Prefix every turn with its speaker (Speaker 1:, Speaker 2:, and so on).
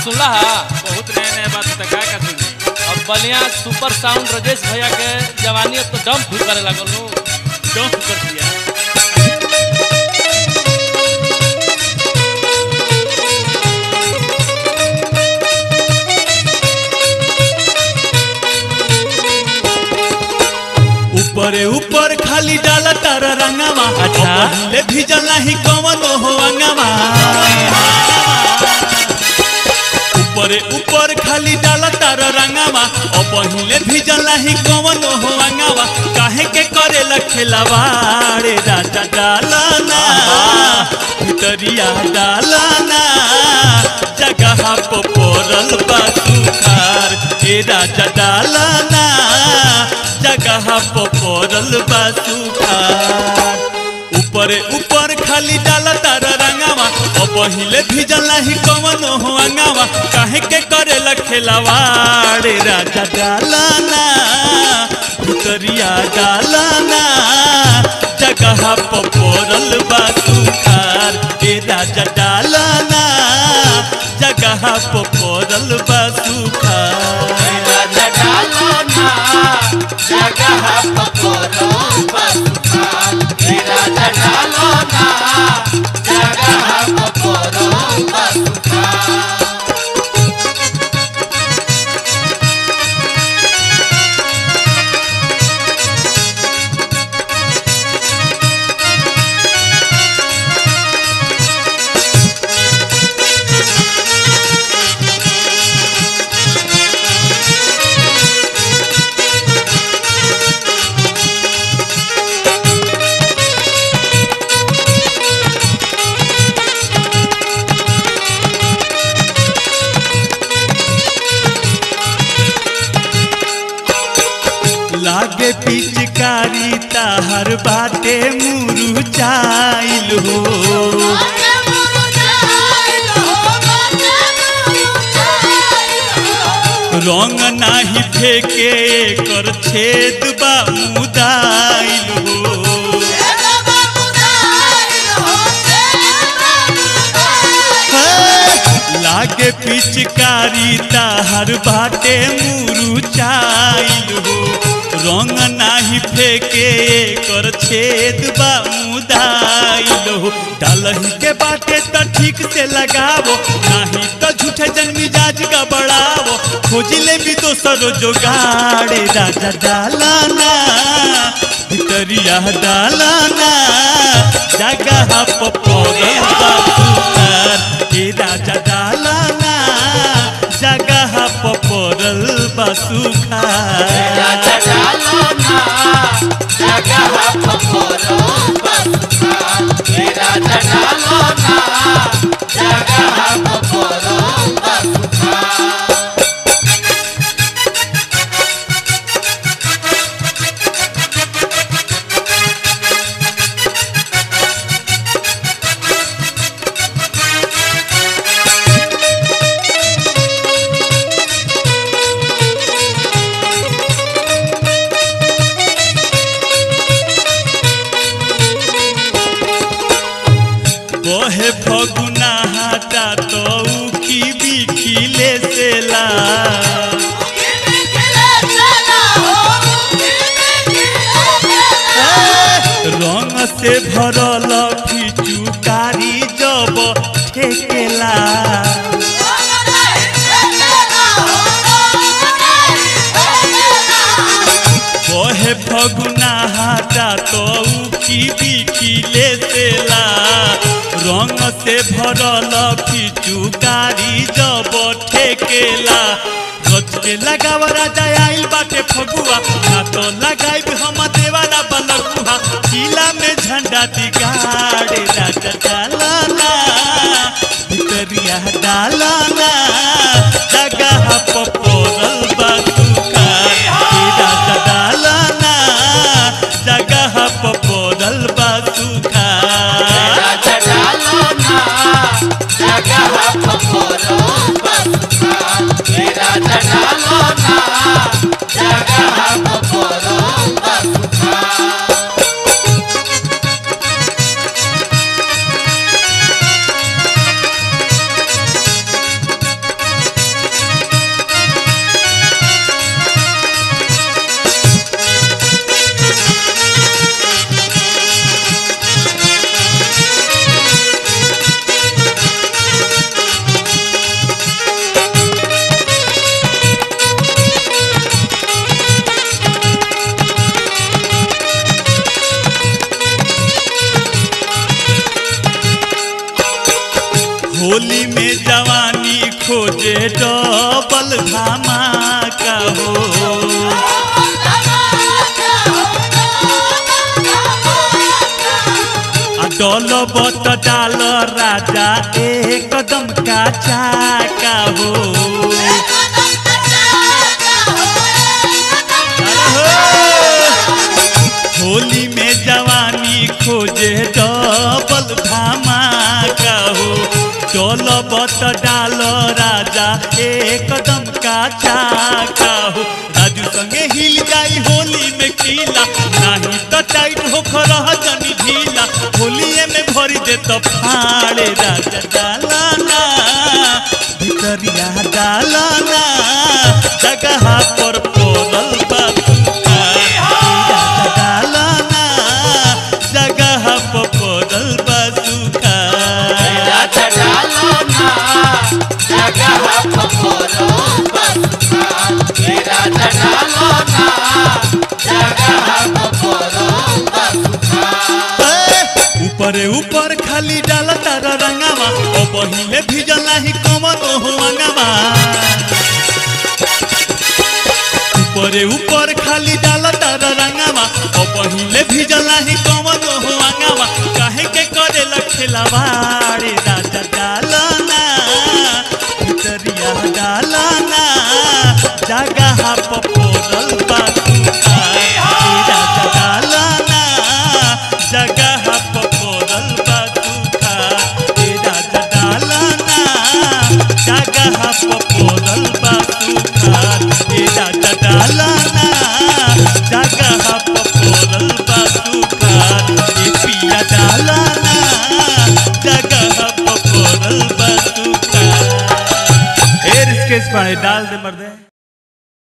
Speaker 1: सुनला हा
Speaker 2: बहुत नया नया बात होता का का सुनी
Speaker 1: अब बलिया सुपर साउंड राजेश भैया के जवानी अब तो दम फूट करे लागल हो
Speaker 2: डोंट कर दिया
Speaker 3: ऊपरे ऊपर खाली डाला तारा रंगवा
Speaker 1: अच्छा।
Speaker 3: ले भीजल नहीं कवन हो अंगवा ऊपरे ऊपर खाली डाला तारा रंगवा और पहिले भीजल नहीं कवन हो अंगवा काहे के करे लखेलवाड़े राजा डालना भितरिया डालना जगह पर पड़ल बा सुखार ए राजा डालना जगह पर पड़ल बा सुखार ऊपरे ऊपर खाली डाला तारा रंगावा और पहिले भीजल नहीं कवन हो अंगावा काहे के करे लखेलवाड़े राजा डालाना भितरिया डालाना जगह पर पड़ल बा सुखार ए राजा डालाना जगह पर पड़ल बा सुखार लागे पिचकारी ताहर बाटे मुरुचाइल हो रंग नाही फेके कर छेद बा मुदाइल हो लागे पिचकारी ताहर बाटे मुरुचाइल हो रंग नाही फेके कर छेद बा मुदाइल हो डालही के बाटे त ठीक से लगावो नाही त झूठे जन मिजाज का बढ़ावो खोज ले भी दोसर जोगाड़े राजा डालाना भितरिया डालाना जगह पपरल बा सुतार ए राजा डालाना जगह पपरल बा सुखार बहे फगुना हाटा तो की बिखिले सेला रंग से भरल फिचुकारी जब ठेकेला बहे फगुना हाटा तो की बिखिले सेला रंग से भरल फिचुकारी जब ठेकेला गच के लगाव राजा आइल बाटे फगुआ ना तो लगाइब हम देवाला बलकुहा किला में झंडा दिगाड़े राजा डालाना भितरिया डालाना जगह पपोरल बा सुखार ए राजा डालाना जगह पपोरल बा सुखार खोजे डबल धमाका हो आ डल बत डाल राजा एकदम का चाका हो होली में जवानी खोजे डबल धमाका हो डल बत डाल राजा एकदम का चाका हो राजू संगे हिल जाई होली में कीला नहीं तो टाइट हो रह जनी ढीला होलिए में भरी दे तो फाड़े राजा डालाना भितरिया डालाना जगह पर पड़ल बा राजा डालाना जगह पर पड़ल बा ऊपरे ऊपर खाली डाल तार रंगावा ओ पहिले भिजल नाही कमर ओहो अंगावा ऊपरे ऊपर खाली डाल तार रंगावा ओ पहिले भिजल नाही कमर ओहो अंगावा काहे के करे लखेलावाड़े राजा डालना भितरिया डालना जगह पपोरल बातुका राजा डालना जगह पपोरल बातुका राजा डालना जगह पपोरल बातुका राजा डालना जगह पपोरल बातुका ए पिया डालना जगह पपोरल बातुका
Speaker 2: ढेर स्केच पढ़े डाल दे मर्दे